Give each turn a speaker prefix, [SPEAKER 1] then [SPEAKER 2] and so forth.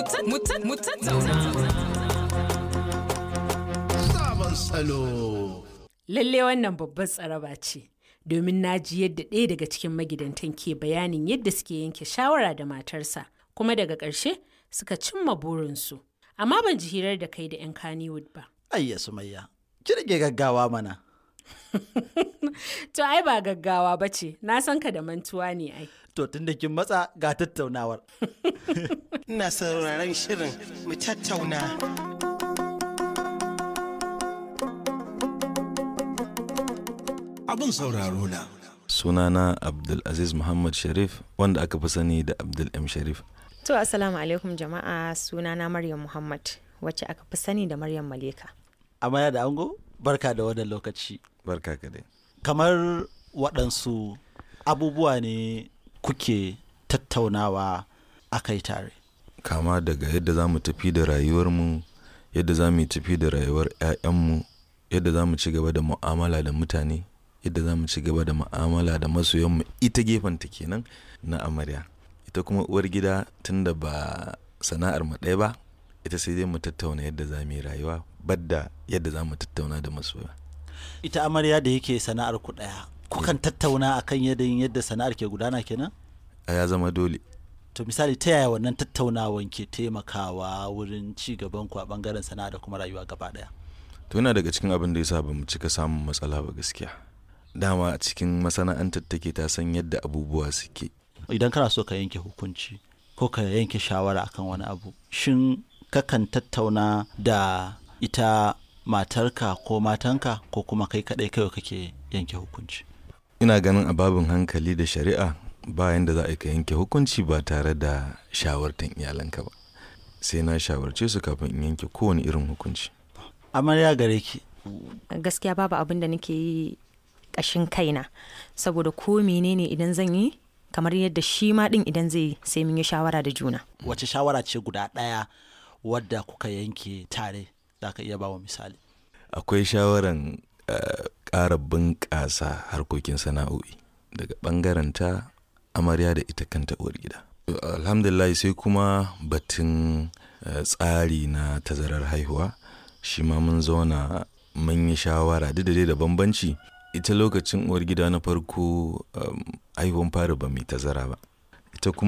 [SPEAKER 1] Sabon salo.
[SPEAKER 2] Lalle wannan babbar tsaraba ce, domin na ji yadda ɗaya daga cikin magidantan ke bayanin yadda suke yanke shawara da matarsa, kuma daga ƙarshe suka cimma burinsu. Amma ban ji hirar da kai da 'yan Kannywood ba.
[SPEAKER 3] Ayya Sumayya, ki rage gaggawa mana.
[SPEAKER 2] To ai ba gaggawa ba ce, na san ka da mantuwa ne ai.
[SPEAKER 3] To tun da kin matsa ga tattaunawar.
[SPEAKER 1] Ina sauraron shirin mu tattauna. Abin sauraro na.
[SPEAKER 4] sunana abdulaziz muhammad sharif wanda aka fi sani da abdul m sharif
[SPEAKER 5] To assalamu alaikum jama'a sunana Maryam Muhammad wacce aka fi sani da Maryam Maleka.
[SPEAKER 3] Amaya da ango, barka da wannan lokaci.
[SPEAKER 4] barka ka dai
[SPEAKER 3] Kamar waɗansu abubuwa ne kuke tattaunawa a kai tare.
[SPEAKER 4] kama daga yadda za mu tafi da rayuwarmu yadda za mu yi tafi da rayuwar 'ya'yanmu yadda za mu ci gaba da mu'amala da mutane yadda za mu ci gaba da mu'amala da masoyanmu ita gefenta kenan na amarya ita kuma uwar gida tunda ba sana'ar mu ɗaya ba ita sai dai mu tattauna yadda za mu yi rayuwa badda yadda za mu tattauna da masoya
[SPEAKER 3] Ita amarya da yake sana'ar ku ɗaya. Kukan tattauna akan yadda yadda sana'ar ke gudana kenan?
[SPEAKER 4] a ya zama dole
[SPEAKER 3] To misali ta yaya wannan tattaunawan ke taimakawa wurin ci gaban ku a bangaren sana'a da kuma rayuwa gaba ɗaya?
[SPEAKER 4] to yana daga cikin abin da ya sa ba mu cika samun matsala ba gaskiya dama a cikin masana'antar take ta san yadda abubuwa suke
[SPEAKER 3] Idan kana so ka yanke hukunci ko ka yanke shawara akan wani abu, shin kakan tattauna da ita matarka ko matanka ko kuma kai kaɗai kawai kake yanke hukunci?
[SPEAKER 4] ina ganin a babin hankali da shari'a bayan da za a yi ka yanke hukunci ba tare da shawartan iyalanka ba sai na shawarce su kafin in yanke kowane irin hukunci
[SPEAKER 3] Amarya gare ki,
[SPEAKER 5] Gaskiya babu abin da nake yi ƙashin kaina saboda ko menene idan zan yi kamar yadda shi ma ɗin idan zai yi sai mun yi shawara da juna.
[SPEAKER 3] wace shawara ce guda ɗaya wadda kuka yanke tare za ka iya bawa misali?
[SPEAKER 4] akwai shawaran eh, ƙara bunƙasa harkokin sana'o'i daga ɓangaren ta amarya da ita kanta uwar gida alhamdulillah sai kuma batun eh, tsari na tazarar haihuwa shi ma mun zauna mun yi shawara duk da dai da bambanci ita lokacin uwar gida na farko um, haihuwan fari ba mai tazara ba ita kuma